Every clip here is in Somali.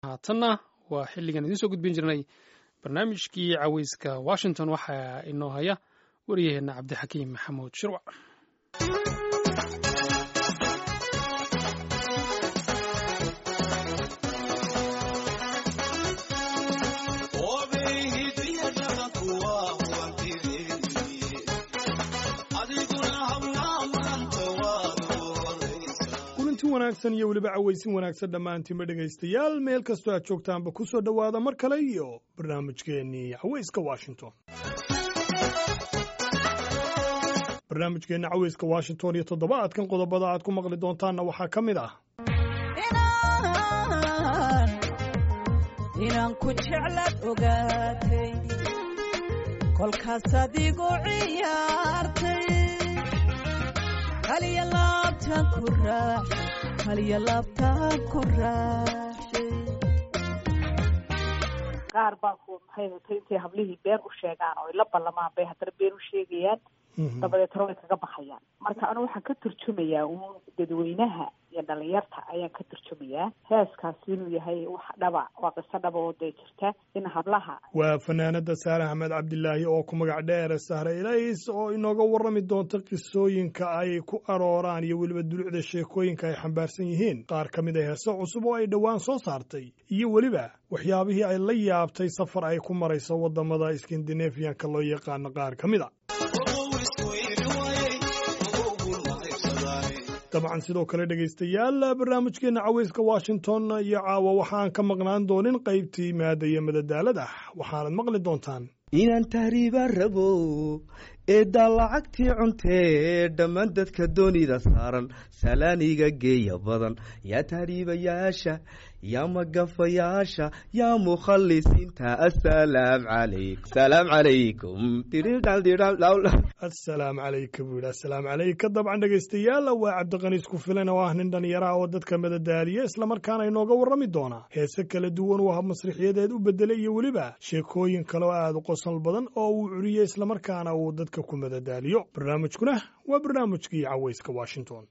haatanna waa xilligan idiin soo gudbin jirnay barnaamijkii caweyska washington waxaa inoo haya wariyaheenna cabdixakiim maxamuud shirwac wanaagsan iyo weliba cawaysin wanaagsan dhammaantiinba dhegaystayaal meel kastoo aad joogtaanba ku soo dhowaada mar kale iyo barnaamijkeennii cawayska washington barnaamijkeenna cawayska washington iyo toddobaadkan qodobada aad ku maqli doontaanna waxaa ka mid ah inaan ku jeclaad ogaatay kolkaas adigu ciyaartay kaliya laabtaan ku raaxay kaliya laabtaan ku raaxay qaar baa ku maxay hatay intay hablihii been u sheegaan oo ay la ballamaan bay haddana been u sheegayaan dabadeetna way kaga baxayaan marka anigu waxaan ka turjumayaa uun dadweynaha iyo dhalinyarta ayaan ka turjumayaa heeskaasi inuu yahay wax dhaba waa qiso dhaba oo dee jirta in hablaha waa fanaanada saare axmed cabdilaahi oo ku magac dheere sahre ilays oo inooga warrami doonta qisooyinka ay ku arooraan iyo weliba dulucda sheekooyinka ay xambaarsan yihiin qaar ka mid a heese cusub oo ay dhowaan soo saartay iyo weliba waxyaabihii ay la yaabtay safar ay ku marayso waddamada skandinafiyanka loo yaqaano qaar ka mid a dabcan sidoo kale dhegaystayaal barnaamijkeenna caweyska washington iyo caawa waxaan ka maqnaan doonin qaybtii maada iyo madadaalada waxaanad maqli doontaan inaan tahriiba rabo eeddaa lacagtii cuntee dhammaan dadka doonida saaran salaaniga geeya badan yaa tahriibayaasha yaa magafayaasha yaa mukhalisiinta asalaam calaykum salaam calaykum asalaam calayka buu yidhi asalaam calayka dabcan dhegaystayaal waa cabdiqaniis ku filan oo ah nin dhallinyaraha oo dadka madadaaliya islamarkaana inooga warrami doona heese kala duwan uu hab masrixiyadeed u bedelay iyo weliba sheekooyin kale oo aada u qosol badan oo uu curiyey islamarkaana uu dadka ku madadaaliyo barnaamijkuna waa barnaamijkii caweyska washington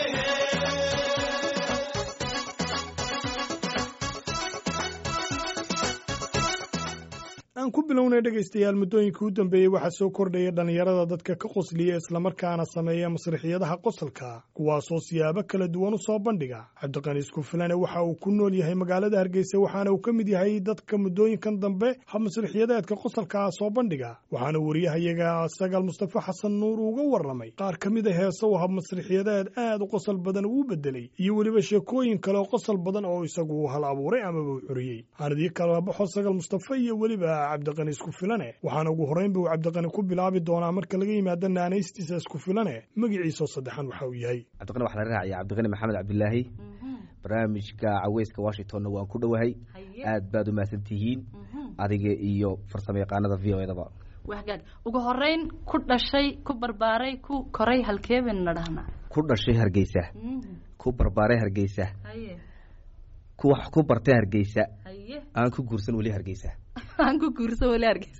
aan ku bilownay dhegaystayaal muddooyinkii u dambeeyey waxaa soo kordhaya dhallinyarada dadka ka qosliya islamarkaana sameeya masrixiyadaha qosolka kuwaasoo siyaabo kala duwan u soo bandhiga cabdiqaniis kufilane waxa uu ku nool yahay magaalada hargeysa waxaana uu ka mid yahay dadka muddooyinkan dambe hab masrixiyadeedka qosolkaa soo bandhiga waxaana wariyahayaga sagaal mustafa xasan nuur uga warramay qaar ka mid a heese uu hab masrixiyadeed aad u qosol badan uu bedelay iyo weliba sheekooyin kale oo qosol badan oo isagu hal abuuray amaba u curiyey aanadii kala baxo sagaal mustafa iyo weliba cabdiqani isku filane waxaana ugu horrayn buu cabdiqani ku bilaabi doonaa marka laga yimaado naanaystiisa isku filane magiciisoo saddexan waxa uu yahay cabdiqani waxaa la raacaya cabdiqani maxamed cabdilaahi barnaamijka caweyska washingtonna waan ku dhowahay aad baad u mahadsan tihiin adiga iyo farsamo yaqaanada v o edaba wagaag ugu horeyn ku dhashay ku barbaaray ku koray halkeebayna dhahnaa ku dhashay hargeysa ku barbaaray hargeysa ku wax ku bartay hargeysa aan ku guursan weli hargeysa aan ku guursan weli hargeysa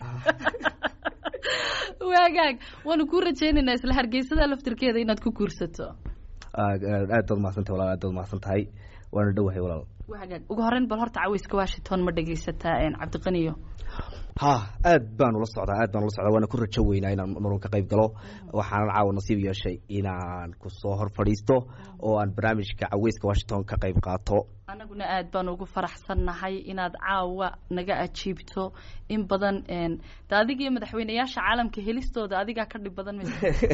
waagaag waanu kuu rajaynaynaa isla hargeysada laftirkeeda inaad ku guursato aad baad mahadsantahay walaal aad baad mahadsan tahay waana dhowahay walaal waagaag ugu horeyn bal horta caweyska washington ma dhegaysataa cabdiqaniyo ha aad baan ula socdaa aad baan ula socdaa waana ku rajo weynaa inaan marun ka qayb galo waxaanan caawa nasiib yeeshay inaan kusoo hor fadhiisto oo aan barnaamijka caweyska washington ka qayb qaato anaguna aad baan ugu faraxsannahay inaad caawa naga ajiibto in badan de adiga iyo madaxweyneyaasha caalamka helistooda adigaa ka dhib badan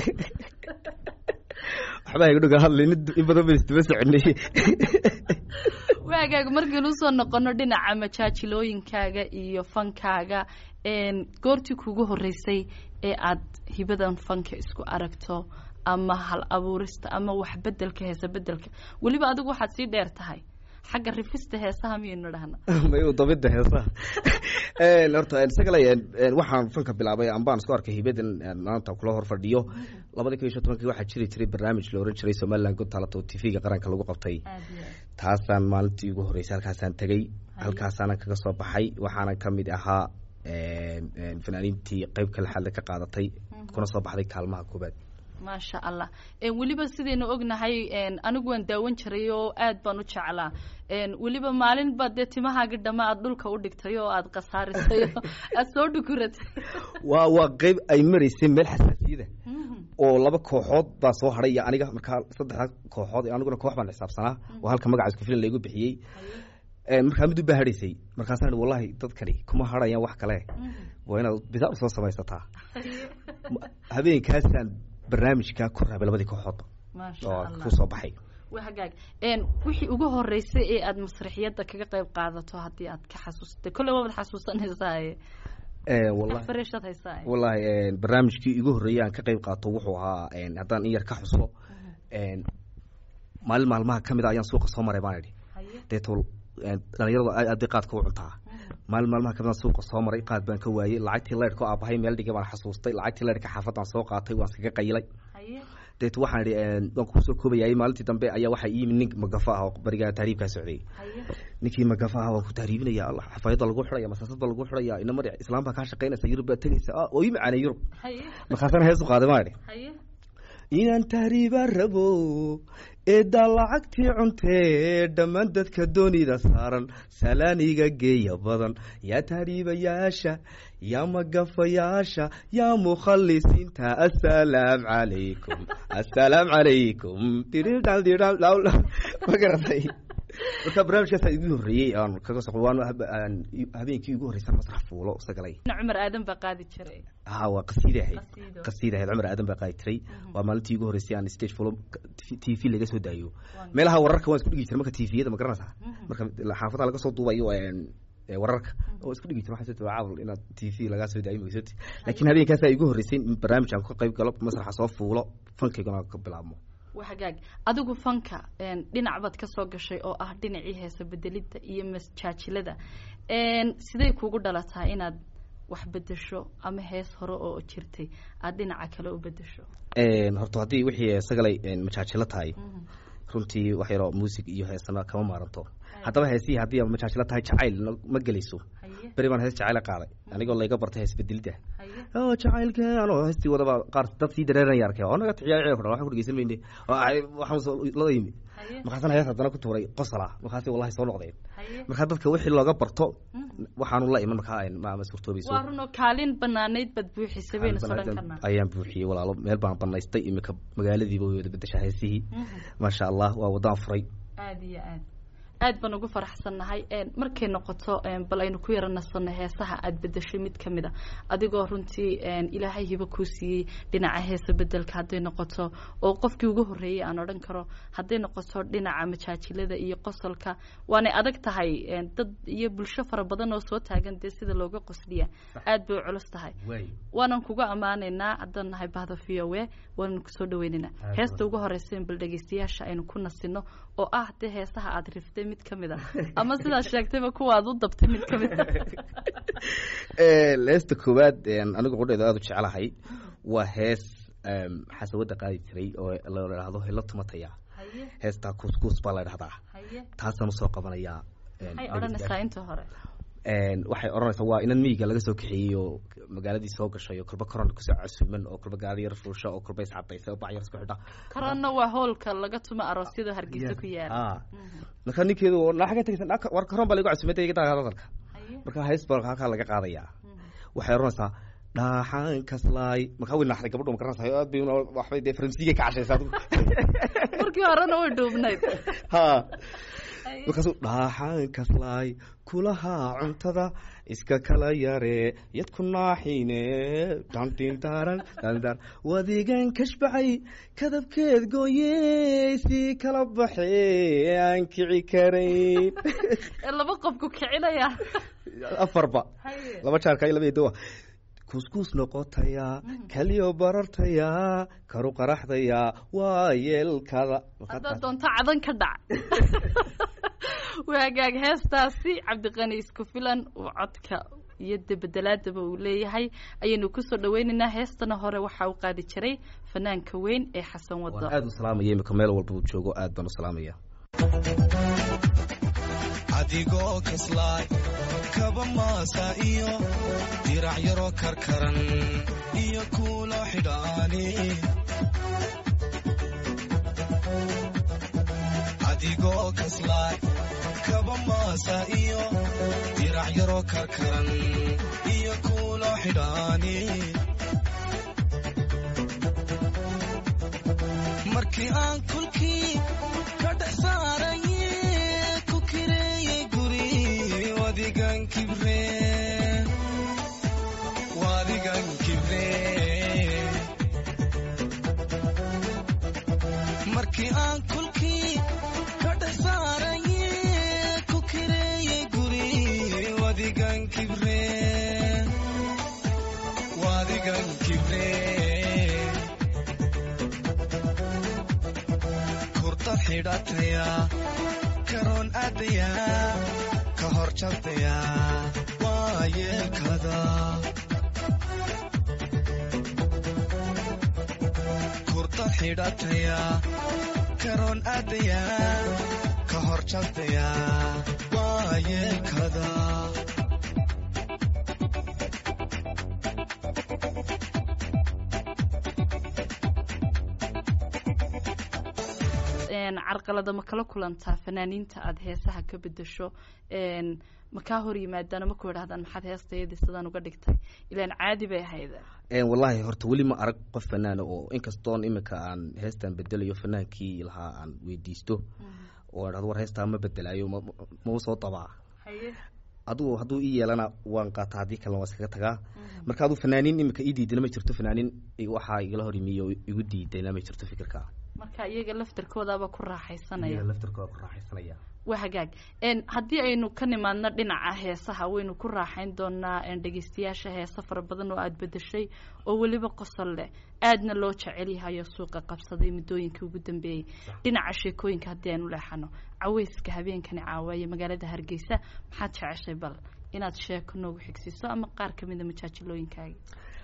waxbaa iga dhoga hadlin in badan ba isdaba soconay waagaaga markaynu usoo noqono dhinaca majaajilooyinkaaga iyo fankaaga goortii kugu horeysay ee aad hibadan fanka isku aragto ama hal abuurista ama wax bedelka heesa bedelka weliba adigu waxaad sii dheer tahay xagga rifista heesaha miyaynu dhahna may dabida heesaha horta isagale waxaan fanka bilaabay ambaan isku arkay hibadan maanta kula hor fadhiyo labada kun iyo shan tobankii waxaa jiri jiray barnaamij la oran jiray somaliland good talent oo tv-ga qaranka lagu qabtay taasaan maalintii ugu horreysay halkaasaan tegey halkaasaanan kaga soo baxay waxaanan ka mid ahaa fanaaniintii qeyb kale xadle ka qaadatay kuna soo baxday kaalmaha koobaad maasha allah En, weliba sidaynu ognahay en, anigu waan daawan jiray oo aad baan u jeclaa En, weliba maalin baad dee timahaagi dhama aad dhulka u dhigtay oo aad khasaarisay oo aad soo dhukuratay waa waa qeyb ay maraysay meel xasaasiyada oo laba kooxood baa soo hadhay iyo aniga markaa saddexda kooxood aniguna koox baan xisaabsanaa oo halka magaca isku filan laygu bixiyey En, markaa mid u baa hadhaysay markaasaan ihi wallahi dadkani kuma hadhayaan wax kale waa inaad bidaa usoo samaysataa Ma- habeenkaasaan barnaamijka ku raabay labadii kooxoodba maasha oo allah ku soo baxay waa hagaag En, wixii ugu horeysay ee aad masraxiyadda kaga qayb qaadato haddii aad ka xasuustay kolley waabad xasuusanaysaa Eh, wallahi fareeshaad haysaa wallahi en, barnaamijkii igu horreeyay aan ka qayb qaato wuxuu ahaa en, haddaan in yar ka xuso en, maalin maalmaha ka mid a ayaan suuqa soo maray baan idhi haye deeto en, dhalinyaradu aad aad bay qaadka u cuntaa maalin maalmaha ka mid aan suuqa soo maray qaad baan ka waayey lacagtii leyrhka oo aabahay meel dhigay baan xasuustay lacagtii leyrhka xaafadaan soo qaatay waan iskaga qaylay haye deeto waxaan idhi en, waan kusoo koobayay maalintii dambe ayaa waxaa ii yimid nin magafa ah oo barigaa tahriibkaa socday haye ninkii magafa ah waan ku tahriibinaya allah xafaayadda lagu xidhaya masaasad baa lagu xidhaya ina mar islaam baa kaa shaqaynaysa yurub baa tegaysa ah oo ii macaanay yurub haye markaasana heesu qaaday maa idhi haye inaan tahriiba rabo eeddaa lacagtii cuntee dhammaan dadka doonida saaran salaaniga geeya badan yaa tahriibayaasha yaa magafayaasha yaa mukhalisiinta assalaam calaykum assalaam calaykum diridhal diridhal dhawl ma garatay marka barnaamijkaasaa igu horreeyey aan kaga soqo waan aan habeenkii igu horreysan masrax fuulo sagalay cumar aadan baa qaadi jiray ha waa qasiida ahayd Qasiido. qasiida ahayd cumar aadan baa qaadi jiray waa maalintii igu horreysay aan stage fulo t v laga soo daayo meelaha wararka waan isku dhigi jiray marka tviyada ma garanaysaa marka xaafadaha laga soo duubayo een, ee, wararka oo isku dhigi jiray waxaa jirta waa caawil inaad t v laga soo daayo magsoti laakiin habeenkaasaa igu horreysay in barnaamij aan ka qayb galo masraxa soo fuulo fankayguna ka bilaabmo waa hagaag adigu fanka en, dhinac baad ka soo gashay oo ah dhinacii heesa bedelidda iyo masjaajilada En, sidee kugu dhalataa inaad wax bedesho ama hees hore oo jirtay aad dhinaca kale u bedesho Een, horta haddii wixii sagalay een, majaajilo tahay runtii wax yaroo muusig iyo heesana kama maaranto haddaba heesihii haddii majaajilo tahay jacayl no- ma gelayso haye beri baan hees jacayla qaaday anigoo layga bartay hees bedelidda haye oo jacaylka anoo heestii wadaba qaar dad sii dareeranaya arkay oo naga tixiyaa ceeb waxaan ku dhegeysan mayne oo ay waxaan soo lada yimi haye markaasana hees haddana ku tuuray qosala markaasi wallahi soo noqdeen haye marka dadka wixii looga barto waxaanu la iman markaa een, ma ma suurtoobayso waa runoo kaalin banaanayd baad buuxisay baynu soo dhan karnaa ayaan buuxiyey walaalo meel baan banaystay imika magaaladiiba way wada bedeshaa heesihii maasha allah waa wadaan furay aada iyo aad aad baan ugu faraxsannahay En, markay noqoto en, bal aynu ku yara nasanno heesaha aad bedeshay mid ka mid a adigoo runtii en, ilaahay hibo kuu siiyey dhinaca heesa bedelka hadday noqoto oo qofkii ugu horreeyey aan odhan karo hadday noqoto dhinaca majaajilada iyo qosolka waanay adag tahay en, dad iyo bulsho fara badan oo soo taagan dee sida looga qosliya aad bay u culus tahay waanan kuga ammaanaynaa haddaan nahay bahda v o a waanan kusoo dhaweynaynaa heesta ugu horeysa in bal dhegeystayaasha aynu ku nasino oo ah dee heesaha aad riftay mid ka mid a ama sidaad sheegtayba kuwa aad u dabtay mid ka mid a heesta koowaad een, anigu qudheeda aada u jeclahay waa hees em, xasawada qaadi jiray oo la idhaahdo helo tumataya haye heestaa kuuskuus baa la idhahdaa haye taasaan usoo qabanayaa een, maxay odhanaysaa inta hore een, waxay odhanaysaa waa inan miyiga laga soo kaxeeyey oo magaaladii soo gashay oo kolba koron kusoo casuuman oo kolba gaari yar fuusha oo kolba iscadaysa oo bac yar isku xidha korona waa hoolka laga tumo aroosyada hargeysa ku yaala Ah. marka ninkeedu oo naa xagga tegaysa naa- war koron baa lagu casuumay iga daa hadalka haye marka hees baa halkaa laga qaadayaa waxay odhanaysaa dhaaxaan kaslaay markaa way naaxday gabadhu makaranaysaa aad bay una- waxbay dee faransiiga ka cashaysa adigu markii horena way dhuubnayd ha Haye. markaasuu dhaaxaan kaslaay kulahaa cuntada iska kala yare yadku naaxiine dhandindaaran dandar wadigan kashbacay kadabkeed gooyey sii kala baxee aan kici karayn ee laba qof ku kicinaya afarba haye laba jaarka iyo laba eedowa kuskuus noqotaya kaliyo barartaya karu qaraxdaya waa yeelkada haddaad doonto cadan ka dhac waa hagaag heestaasi cabdiqani isku filan uu codka iyo debedelaadaba uu leeyahay ayaynu kusoo dhaweynaynaa heestana hore waxa uu qaadi jiray fanaanka weyn ee xasan wado waan aada u salaamaya imika meel walba uu joogo aad baan u salaamaya adigoo kaslaay kaba maasa iyo dirac yaroo karkaran iyo kuulo xidhaani adigoo kaslaay kaba maasa iyo dirac yaroo karkaran iyo kuulo xidhaani markii aan kulkii ka dhex saaraye ku kireeyey guri wadigan kibre wadigan kibre markii aan kulkii ka dhex saaraye ku kireeyey guri wadigan kibre wadigan kibre kurta xidhataya karoon aadaya ka hor jabtaya waa yeelkada kurta xidhataya karoon aadaya ka hor jabtaya waa yeelkada carqalada ma kala kulantaa fanaaniinta aada heesaha ka bedesho ma kaa hor yimaadaan ma ku idhahdaan maxaad heestayadii sidaan uga dhigtay ilaan caadi bay ahayd wallaahi horta weli ma arag qof fanaana oo inkastoon imika aan heestan bedelayo fanaankii lahaa aan weydiisto oo idhahdo war heestaa ma bedelaayo mau soo dabaa adugu hadduu ii yeelana waan qaataa haddii kalena waa iskaga tagaa marka aduu fanaaniin imika ii diidana ma jirto fanaaniin waxaa igala hor yimiyo igu diidayna ma jirto fikirka marka iyaga laftarkoodaaba ku raaxaysanaya laftarkooda ku raaxaysanaya waa hagaag haddii aynu ka nimaadno dhinaca heesaha waynu ku raaxayn doonaa dhegeystayaasha heesa fara badan oo aada bedeshay oo weliba qosol leh aadna loo jecel yahayo suuqa qabsaday muddooyinkii ugu dambeeyey dhinaca sheekooyinka haddii aynu leexano caweyska habeenkani caawaye magaalada hargeysa maxaad jeceshay bal inaad sheeko noogu xigsiiso ama qaar kamida majaajilooyinkaaga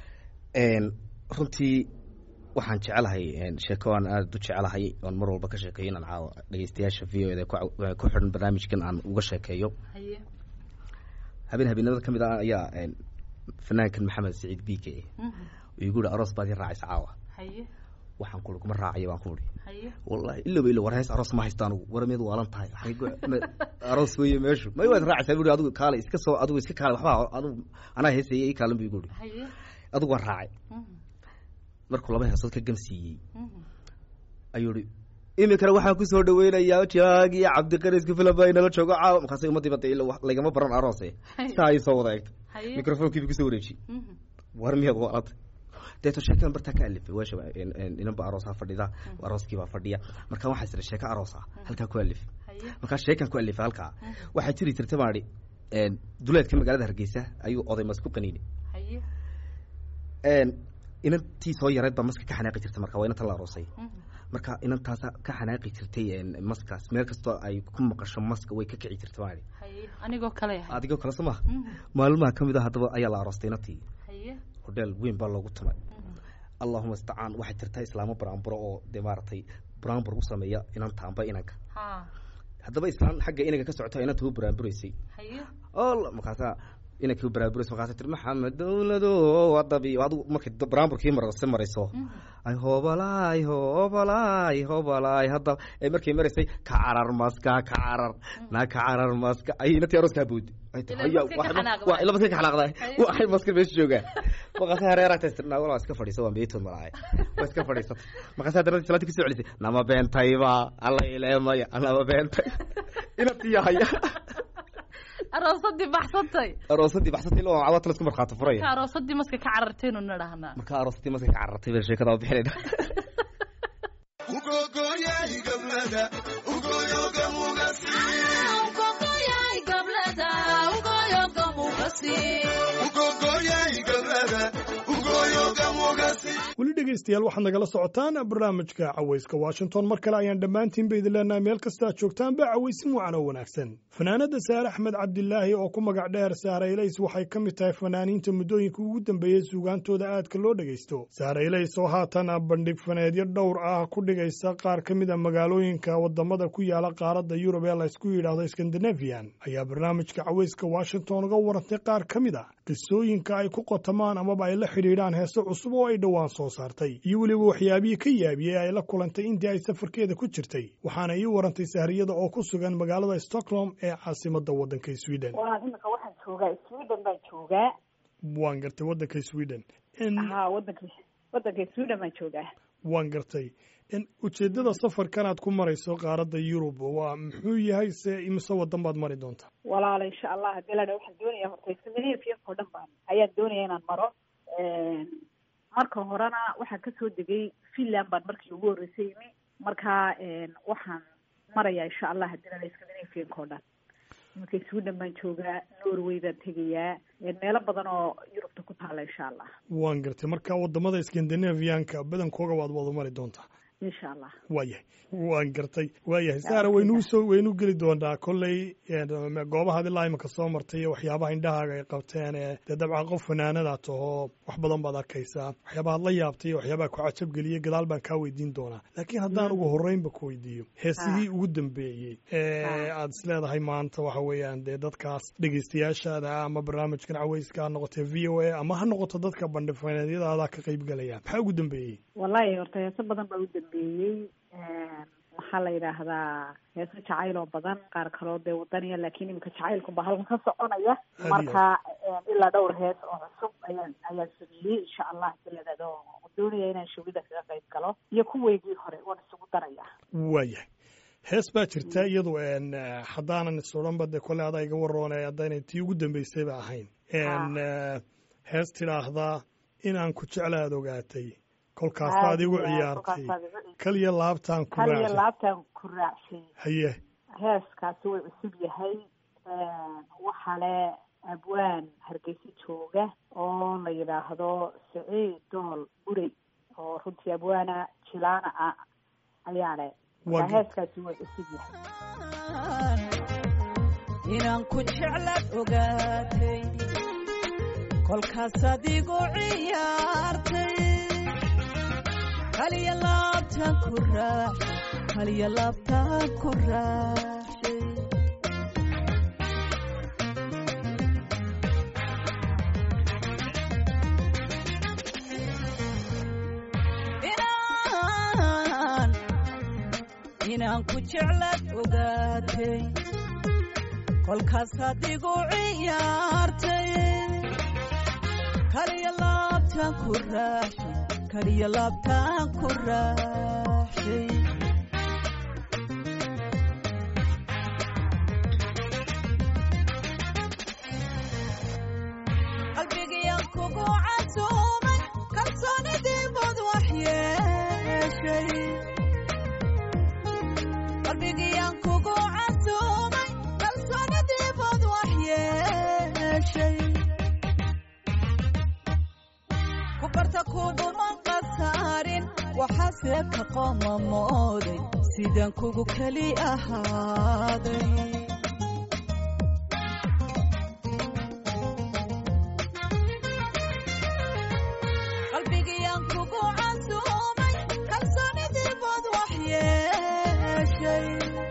runtii waxaan jecelahay sheeko aan aada u jecelahay oon mar walba ka sheekeeyo inaan caawa dhegeystayaasha v o eda ku xidhan barnaamijkan aan uga sheekeeyo habeen habeenada ka mid ah ayaa fanaankan maxamed saciid bike igu ihi aroos baad i raacaysa caawa waxaan kuui kuma raacayo baan ku ihi wallahi ilaba ilo war hees aroos ma haysta anugu war miyaad waalan tahay aroos weeye meeshu may waad raacaysaa bu adigu kaale iska soo adigu iska kaale waxba adigu anaa heesaya ii kaalan bu igu ihi adigu waan raacay markuu laba heesood ka gamsiiyey ayuu ihi iminkana waxaan kusoo dhaweynayaa jaagi cabdiqaris kufilan baa inala joogo caawa markaasay umadiiba de laygama baran aroose saa ay soo wada eegto microfonkiiba kusoo wareeji war miyaad waalanta deeto sheekadan bartaa ka alifay weesha inanba aroosaa fadhida arooskiibaa fadhiya marka waxaa jira sheeko aroosa halkaa ku alif markaa sheekan ku alifay halkaa waxaa jiri jirta baan idhi duleedka magaalada hargeysa ayuu oday mas ku qaniini inantii soo yareed baa maska ka xanaaqi jirtay marka waa inanta la aroosay marka inantaasa ka xanaaqi jirtay maskaas meel kastoo ay ku maqasho maska way ka kici jirtay baan idhi anigoo kale adigoo kale soo maha maalmaha ka mid a haddaba ayaa la aroostay inantii hodheel weyn baa loogu tumay allahuma istacaan waxay jirtaa islaamo buraanburo oo dee maaragtay buraanbur u sameeya inanta amba inanka haddaba islaan xagga inanka ka socota inanta u buraanburaysay ol markaasaa inankii u buraanburaysa markaasa tir maxamed dowlado wadabi adigu markay buraanburkii marse marayso ay hoobalaay hoobalaay hoobalaay hadda ay markay maraysay ka carar maska ka carar naa ka carar maska ay inantii arooskaa boodi ila maska ka xanaaqda waxay maska meesha joogaan markaasa hareeragta istirnaa walaa iska fadhiisa waa meetood malahay waa iska fadhiisata markaasa haddana salaadii kusoo celisay nama beentayba alla ileemaya nama beentay inantii yahaya aroosadii baxsantay aroosadii baxsantay ilo cawata laisku markhaati furaya marka aroosadii maska ka carartaynu nidhahnaa marka aroosadii maska ka carartay baan sheekada waa bixinayna ugogoyay gablada ugoyoga mugasi ugogoyay gablada ugoyoga mugasi weli dhegaystayaal waxaad nagala socotaan barnaamijka cawayska washington mar kale ayaan dhammaantiinba idin leenahay meel kasta aad joogtaanba cawaysin wacan oo wanaagsan fanaanadda saare axmed cabdilaahi oo ku magac dheer saare ilays waxay ka mid tahay fanaaniinta muddooyinka ugu dambeeyey suugaantooda aadka loo dhegaysto saare ilays oo haatan bandhig faneedyo dhowr ah ku dhigaysa qaar ka mid a magaalooyinka waddamada ku yaala qaaradda yurub ee laysku yidhaahdo skandinafian ayaa barnaamijka caweyska washington uga warantay qaar ka mid a qisooyinka ay ku qotamaan amaba ay la xidhiidhaan heese cusub oo ay dhowaan soo saartay iyo weliba waxyaabihii ka yaabiyey ay la kulantay intii ay safarkeeda ku jirtay waxaana ii warantay sahriyada oo ku sugan magaalada stockholm ee caasimada waddanka sweden waa imika waxaan joogaa sweden baan joogaa waan gartay waddanka sweden ha wadanka wadanka sweden baan joogaa waan gartay ujeeddada safarkanaad ku marayso qaaradda yurub waa muxuu yahay se imise waddan baad mari doontaa walaala insha allah hadii la waxaan doonaya horta scandinavianka oo dhan baan ayaan doonaya inaan maro marka horena waxaan kasoo degay finland baan markii ugu horreysay imi marka waxaan maraya insha allah hadii la scandinavianka oo dhan iminka sweden baan joogaa norway baan tegayaa meelo badan oo yurubta ku taala insha allah waan gartay marka wadamada scandinavianka badankooga waad wada mari doontaa insha allah waayahay waan gartay waayahay saara waynuu soo waynuu geli doonaa kolley goobahaad ilaa imika soo martay iyo waxyaabaha indhahaaga ay qabteen ee dee dabcan qof fanaanada tahoo wax badan baad arkaysaa waxyaabahaad la yaabtay iyo waxyaabaha ku cajab geliyey gadaal baan kaa weydiin doonaa laakiin haddaan ugu horreynba ku weydiiyo heesihii ugu dambeeyey ee aad isleedahay maanta waxa weeyaan dee dadkaas dhegeystayaashaada ama barnaamijkan caweyska ha noqotee v o a ama ha noqoto dadka bandhifaneedyadaada ka qaybgalaya maxaa ugu dambeeyey wallahi horta heeso badan baa u dambeeyey maxaa la yidhaahdaa heeso jacayl oo badan qaar kaloo dee wadaniya laakiin iminka jacaylkunba halkan ka soconaya marka ilaa dhowr hees oo cusub ayaan ayaan sameeyey insha allah biladado doonaya inaan shawida kaga qayb galo iyo kuweygii hore waan isugu daraya waayahay hees baa jirta iyadu haddaanan isodhanba de kole adaa iga waroone haddaynay tii ugu dambeysayba ahayn hees tidhaahdaa inaan ku jeclaad ogaatay kolkaasaad igu ciyaartay kaliya laabtaan ku kaliya laabtaan ku raacshay haye heeskaasi way cusub yahay waxale abwaan hargeysa jooga oo la yidhaahdo saciid dool burey oo runtii abwaana jilaana ah ayaa le heeskaasi way cusub yahay inaan ku jeclaad ogaatay kolkaasaad igu ciyaartay kaliya laabtaan ku raaxay kaliya laabtaan ku raaxshay inaan inaan ku jeclaad ogaatay kolkaasaad igu ciyaartay kaliya laabtaan ku raaxshay kaliya laabtaan ku raaxshay qalbigiyaan kugu casuumay kalsoonidii bad wax yeeshay qalbigiyaan kugu casuumay kalsoonidii bad wax yeeshay ku barta kuguma qasaarin waxaase ka qooma mooday sidaan kugu keli ahaaday qalbigiyaan kugu casuumay kalsoonidii bad wax yeeshay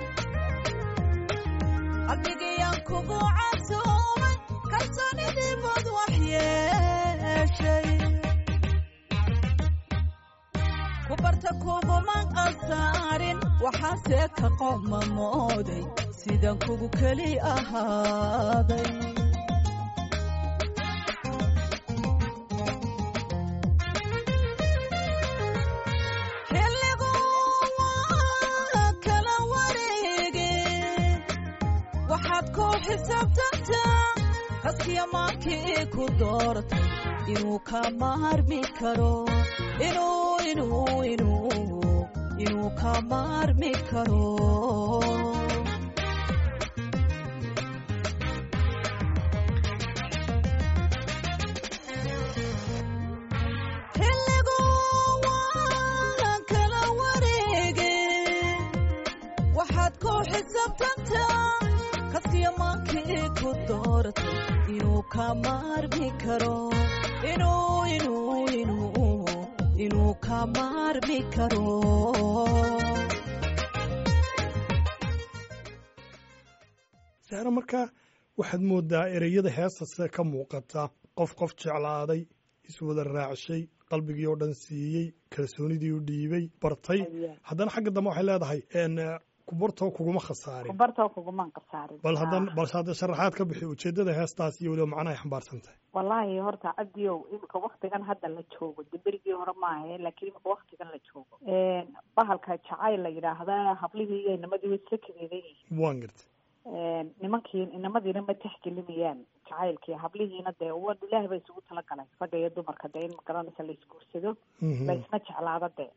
qalbigiyaan kugu casuumay kalsoonidii bad wax yeeshay ku barta kuguma qasaarin waxaase ka qooma mooday sidaan kugu keli ahaaday xilligu waa kala wareege waxaad ku xisaabtantaa kaskiya maankii ku doortay inuu ka maarmi karo inuu inuu inuu inuu ka maarmi karo xilligu waa kala wareege waxaad ku xisaabtantaa kaskiya doorto inuu ka maarmi karo inuu inuu inuu inuu ka maarmi karo sahre markaa waxaad moodaa ereyada heestase ka muuqata qof qof jeclaaday iswada raacshay qalbigii oo dhan siiyey kalsoonidii u dhiibay bartay haddana xagga dambe waxay leedahay n kubartoo kuguma khasaarin kubartoo kugumaan qasaarin bal haddan balse hadda sharaxaad ka bixi ujeeddada heestaas iyo weliba macnahay xambaarsan tahay wallaahi horta cabdiow imika waktigan hadda la joogo de berigii hore maahe laakiin imika waktigan la joogo bahalka jacayl la yidhaahda hablihii iyo inamadii way isla kadeedan yihiin waan gartay nimankii inamadiina ma texgelimayaan jacaylkii hablihiina dee wa ilaahay ba isugu talagalay ragga iyo dumarka dee in magaranaysa la isguursado la isna jeclaado dee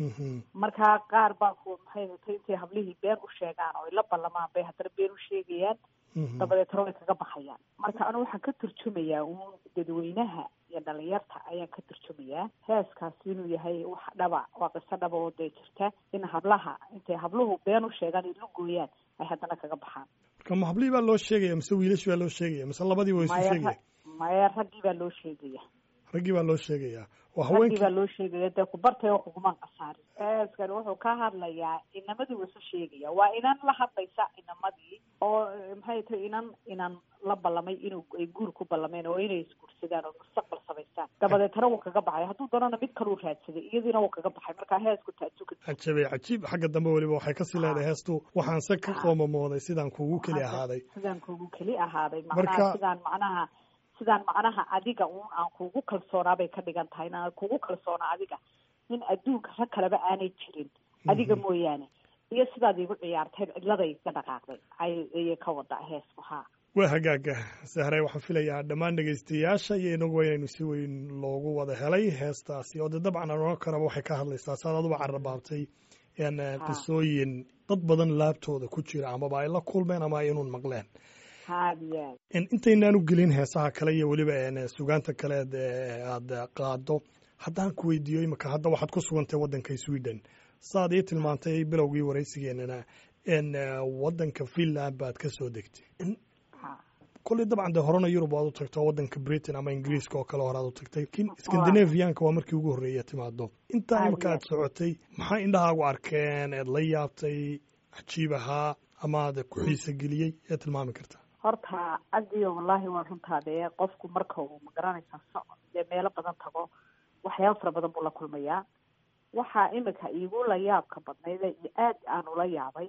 marka qaar baa ku maxay hatay intay hablihii been u sheegaan oo ila ballamaan bay haddana been u sheegayaan dabadeetna way kaga baxayaan marka anu waxaan ka turjumayaa uun dadweynaha iyo dhalinyarta ayaan ka turjumayaa heeskaasi inuu yahay wax dhaba waa qiso dhaba oo dee jirta in hablaha intay habluhu been u sheegaan ay la gooyaan ay haddana kaga baxaan marka ma hablihii baa loo sheegaya mise wiilash baa loo sheegaya mise labadii waa isu maya sheegaya maya raggii baa loo sheegaya raggii baa loo sheegayaa waa raggii haweenkii baa loo sheegaya dee kubartay oo kugumaan qasaarin heeskan wuxuu ka hadlayaa inamadii wuu isu sheegaya waa inan la hadlaysa inamadii oo maxay tahay inan inan la ballamay inuu ay guur ku ballameen oo inay isguursadaan oo mustaqbal samaystaan dabadeetana wuu kaga baxay hadduu doonana mid kaluu raadsaday iyadiina wuu kaga baxay marka heesku taasuka cajabay cajiib xagga dambe weliba waxay kasii leedahay heestu waxaan se ka qoomamooday sidaan kugu keli ahaaday sidaan kugu keli ahaaday Marka- macnaha sidaan macnaha sidaan macnaha adiga uun aan kugu kalsoonaa bay ka dhigan tahay inaan kugu kalsoona adiga in adduunka rag kaleba aanay jirin adiga mooyaane iyo sidaad iigu ciyaarteen cidladay ka dhaqaaqday ay ayay ka wada heesku haa waa hagaaga sahre waxaan filayaa dhammaan dhegaystayaasha iyo inagu inaynu si weyn loogu wada helay heestaasi oo dee dabcan aan oran karaba waxay ka hadlaysaa saad aduba carrabaabtay n qisooyin dad badan laabtooda ku jira amaba ay la kulmeen ama ay inuun maqleen haadiyaa In- intaynaanu gelin heesaha kale iyo weliba n sugaanta kaleed ee aada qaado haddaan ku weydiiyo imika hadda waxaad ku sugantay waddanka sweden saad ii tilmaantay bilowgii waraysigeenana n waddanka finland baad ka soo degtay In- ha kolley dabcan dee horena yurub waad u tagto waddanka britain ama ingiriiska oo kale horaad u tagtay lakiin scandinavianka waa markii ugu horreeya timaado intaa Aad imika iyo aad socotay maxaa indhahaagu arkeen eed la yaabtay cajiib ahaa ama aad ku xiisa geliyey ee tilmaami kartaa horta adiyo wallaahi waa runtaa dee qofku marka uu magaranaysa socod dee meelo badan tago waxyaaba fara badan buu la kulmayaa waxaa imika iigu la yaabka badnayde iyo aad aan ula yaabay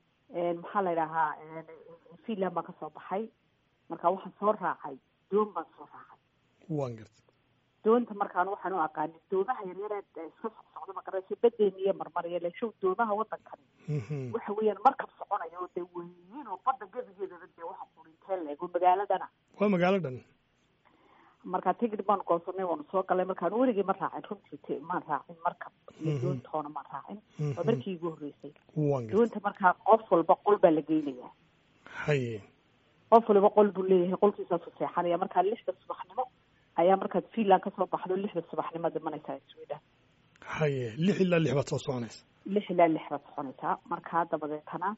maxaa la idhahaa finland baan kasoo baxay marka waxaan soo raacay doon baan soo raacay waan gartay doonta markaan waxaan u aqaanin doomaha yaryareed ee iska socsocda magaranaysa badeeni iyo marmariya leshow doomaha waddankani Mhm. waxa weeyaan markab soconayo oo dee weyn oo badda gebigeedaba dee waxa qurintee leego magaaladana waa magaalo dhan markaa tigid baan goosanay waanu soo galay markaan weligii ma raacin runtii t maan raacin markab iyo Mhm. doontoona maan raacin Mhm. waa markii igu horreysay waan gartay doonta markaa qof walba qol baa la geynayaa haye qof waliba qol buu leeyahay qolkiisaasu seexanaya markaa lixda subaxnimo ayaa markaad finland kasoo baxdo lixda subaxnimo dhimanaysaa sweden haye lix ilaa lix baad soo soconaysa lix ilaa lix baad soconaysaa markaa dabadeetana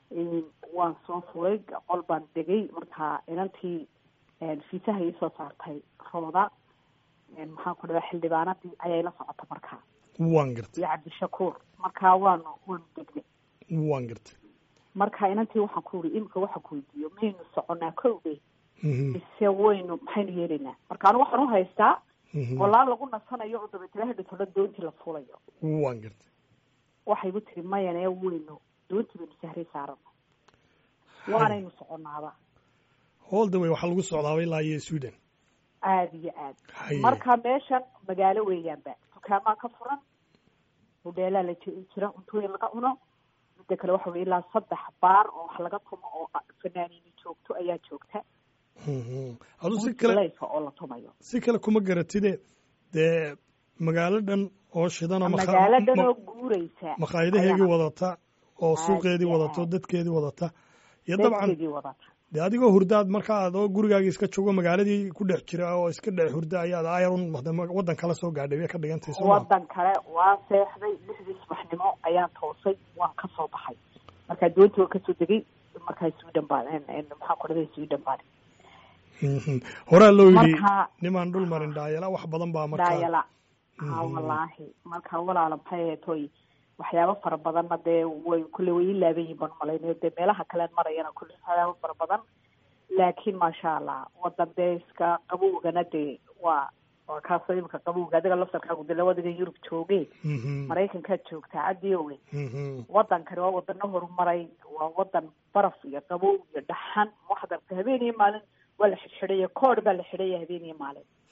waan soo fulay qol baan degay markaa inantii fiisaha iisoo saartay rooda maxaan ku dhahaa xildhibaanadii ayay la socota markaa waan gartay iyo cabdishakuur markaa waanu waanu degnay waan gartay marka inantii waxaan ku uri imika waxaan ku weydiiyo maynu soconaa kowdey Mhm. mise waynu maxaynu yeelaynaa marka anu waxaan u haystaa Mhm. qolaan lagu nasanayo oo dabeetana hadhitolo doontii la fulayo waan gartay waxay igu tiri mayane weynu doontii baynu sahray saarana waanaynu soconaaba all the way waxaa lagu socdaaba ilaa iyo sweden aada iyo aad haye marka meeshan magaalo weeyaanba dukaamaa ka furan hodheelaa la ji- jira cuntooyin laga cuno midda kale waxa weye ilaa saddex baar oo wax laga tumo oo fanaaniini joogto ayaa joogta Mhm. adu si kale layfa oo la tumayo si kale kuma garatide dee magaalo dhan oo shidan oo makha- magaalo dhan ma- oo guureysa makhaayadaheegii ayaana wadata oo suuqeedii iyo wadato aad. dadkeedii wadata iyo dabcan dadkeedii wadata dee adigoo hurdaad marka aad oo gurigaagii iska joogo magaaladii ku dhex jira oo iska dhex hurda ayaad ayarun waddan kala soo gaadhay bay ka dhigantay soo ma wadan kale waa seexday lixdii subaxnimo ayaan toosay waan kasoo baxay markaa doontii waan kasoo degay markaa sweden baan maxaa ku dhaday sweden baan Mhm. horaa loo yidhi Marka- nimaan dhul marin dhaayala wax badan baa markaa daayala ha Mhm. wallaahi marka walaala maxay ahayd hoy waxyaabo fara badanna dee way kulle way ii laaban yihin baan malaynayo dee meelaha kalean marayana kulle waxyaabo fara badan laakiin maasha allah wadan dee iska qabowgana dee waa waa kaasoo imika qabowga adiga laftarkaagu dee labadiga yurub jooge Mhm. maraykankaad joogtaa cadiowe Mhm. wadankani waa wadano horumaray waa wadan baraf iyo qabow iyo dhaxan waxaad aragtay habeen iyo maalin waa la xidhxidhaya koodh baa la xidhaya habeen iyo maalin